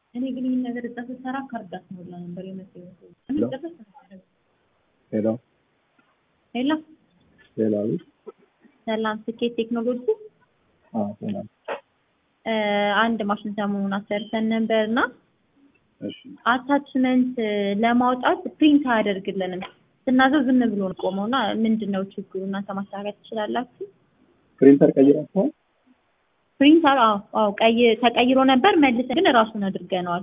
እኔ ግን ይህን ነገር እዛ ስትሰራ ካርድ አስሞላ ነበር የመሰለኝ። ሄሎ ሄሎ ሄሎ አቤት። ሰላም፣ ስኬት ቴክኖሎጂ አዎ ሰላም። እ አንድ ማሽን ሰሞኑን አሰርተን ነበር እና እሺ አታችመንት ለማውጣት ፕሪንት አያደርግልንም። ስናዘው ዝም ብሎ ነው ቆመው እና ምንድን ነው ችግሩ? እናንተ ማስተካከል ትችላላችሁ? ፕሪንተር ቀይራችኋል? ፕሪንተር አዎ አዎ ቀይ ተቀይሮ ነበር መልሰን ግን ራሱን አድርገነዋል።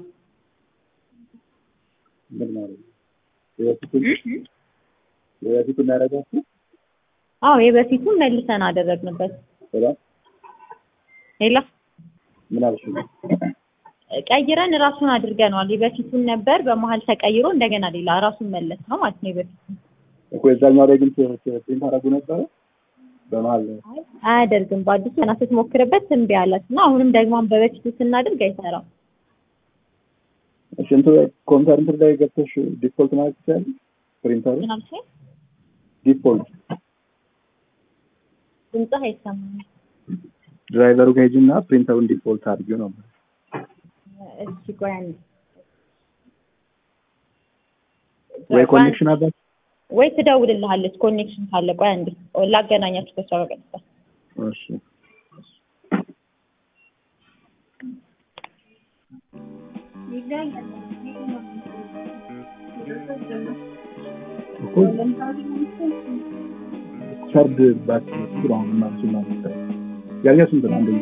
ምን ማለት ነው? የበፊቱን የበፊቱን ያደረጋችሁ? አዎ የበፊቱን መልሰን አደረግንበት። ሄሎ ሌላ ምን አልሽ? ቀይረን ራሱን አድርገነዋል። የበፊቱን ነበር በመሀል ተቀይሮ እንደገና ሌላ ራሱን መለስ ነው ማለት ነው የበፊቱን እኮ የዛኛው ላይ ግን ፕሪንት አደረጉ ነበረ በመሀል አያደርግም። በአዲሱ ገና ስትሞክርበት እምቢ አላት እና አሁንም ደግሞ በበፊቱ ስናደርግ አይሰራም። እሺ እንትን ኮምፒውተር እንትን ላይ ገብተሽ ዲፎልት ማለት ትችላለሽ? ፕሪንተሩ ምን አልሽኝ? ዲፎልት ድምፅህ አይሰማም። ድራይቨሩ ጋር ሂጂና ፕሪንተሩን ዲፎልት አድርጊው ነው። እሺ ቆይ አንዴ ወይ ኮኔክሽን አለ ወይ ትደውልልሃለች ኮኔክሽን ካለ። ቆይ አንዴ ላገናኛችሁ ከሷ ጋር ቀጥታ። እሺ እኮ ሰርድ ባክ ስራውን ማለት ነው። ያኛው ስንት ነው? አንደኛ